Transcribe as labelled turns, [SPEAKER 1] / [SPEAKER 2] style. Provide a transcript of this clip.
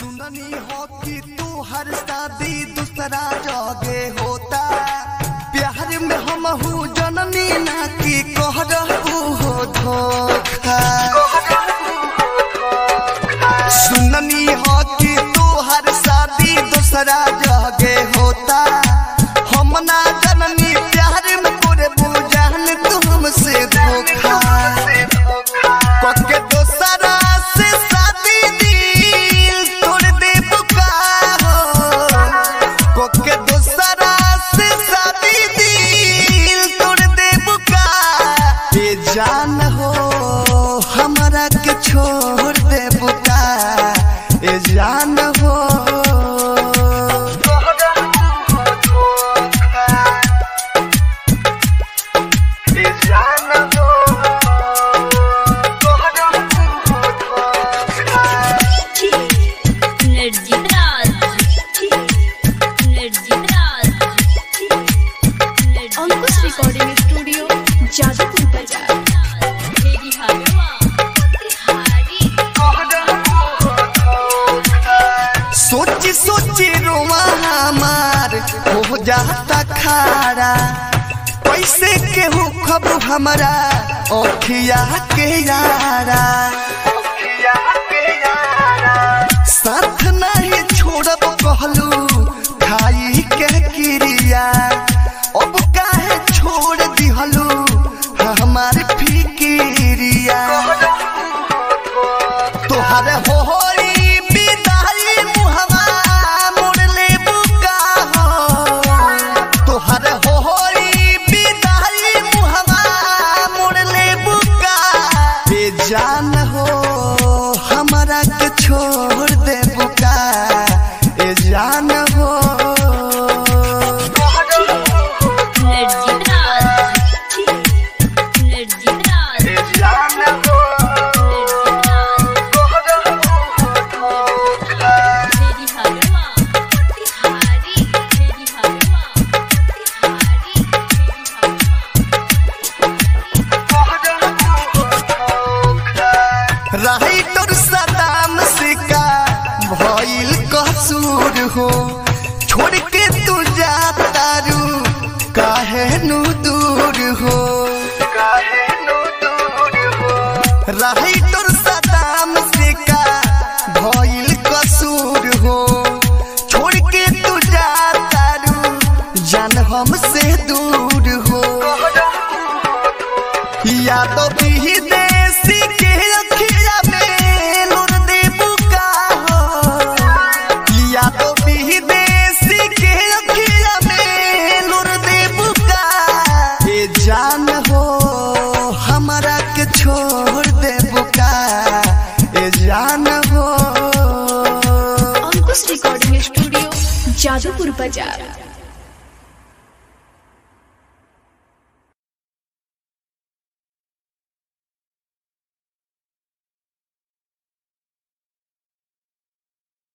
[SPEAKER 1] सुननी हो कि तू हर शादी दूसरा जगे होता प्यार में हम हूँ जननी ना कि कह रहू हो धोखा सुननी हो कि तू हर शादी दूसरा जगे होता हम ना जननी प्यार में पूरे बुझान तू हमसे धोखा पक्के दोसरा से शादी दिल तोड़ दे बुकारो पक्के दोसरा से शादी दिल तोड़ दे बुका ये जान हो हमरा के छोड़ दे बुका ये जान हो ये जान हो
[SPEAKER 2] Energy Raj. Energy Raj.
[SPEAKER 3] Ankush recording studio Jadupur बाजार
[SPEAKER 2] Baby Harwa. Hari.
[SPEAKER 1] सोची सोची रोवा हमार हो जाता खारा पैसे के हो खब हमारा ओखिया के यारा साथ नहीं छोड़ब कहलू खाई के क्रिया अब काहे छोड़ दिहलू हमार फिकिरिया तोहर होरी विदाई मुहवा मोड़ ले बुका हो तोहर होरी विदाई मुहवा मोड़ ले बुका बेजान हो हमरा के छोड़ दे बुका ए जान हो
[SPEAKER 2] Energy Raj. Energy Raj.
[SPEAKER 1] ए जान हो
[SPEAKER 2] Baby Harwa. Hari. Baby Harwa. Hari.
[SPEAKER 1] रही तोर सदाम सिका भइल कसूर हो छोड़ के तू जाता रू काहे नु दूर हो रही तोर सदाम सिका भइल कसूर हो छोड़ के तू जाता रू जान हमसे दूर हो यादव भी देसी के अखिया में नूर दे बुका हो यादव भी देसी के अखिया में नूर दे बुका ये जान हो हमरा के छोड़ दे बुका ये जान हो
[SPEAKER 3] अंकुश रिकॉर्डिंग स्टूडियो जादूपुर बाजार